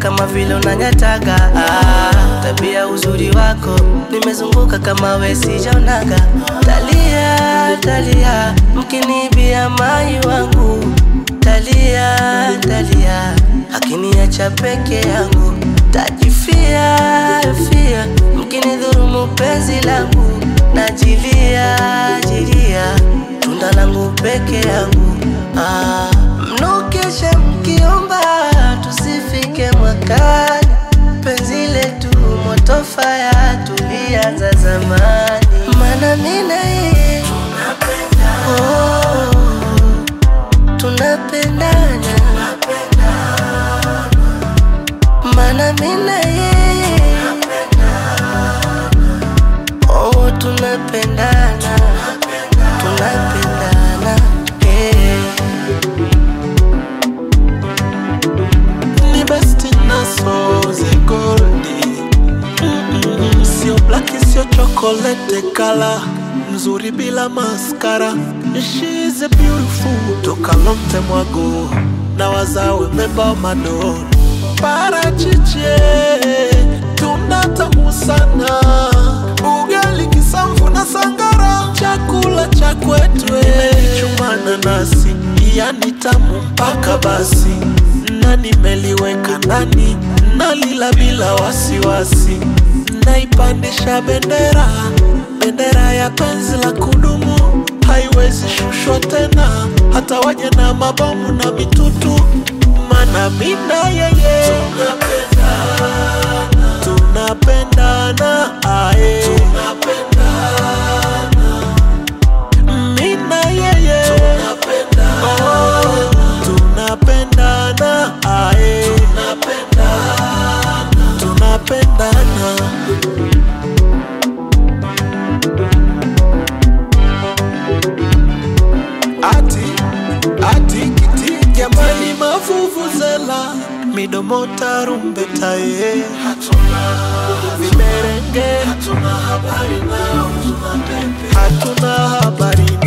kama vile unanyataga ah, tabia uzuri wako nimezunguka kama we sijaonaga talia talia mkinibia mai wangu talia talia akiniacha peke yangu tajifia fia mkinidhurumu penzi langu najilia jilia tunda langu peke yangu ah, mnukeshe mkiomba tusifike mwakani penzi letu moto faya tulianza zamani mana mina yeye oh, tunapendana mana mina yeye oh, tunapendana tunapendana yeah. ni besti naso zigoldi Mm-mm. sio blaki sio chokolete kala mzuri bila maskara She's a beautiful toka lomte mwago na wazawe meba madon parachiche tunatamu sana ugali kisamvu na sangara chakula cha kwetwe chumana nasi yani tamu mpaka basi na nimeliweka ndani nalila bila wasiwasi naipandisha bendera bendera ya penzi la kudumu haiwezi shushwa tena hata waje na mabomu na mitutu mana mina yeye tunapendana ae mina yeye Oh, tunapendana ae tunapendana ati ati kiti jamani mavuvuzela midomo tarumbeta ye vimerenge hatuna habari nao hatuna habari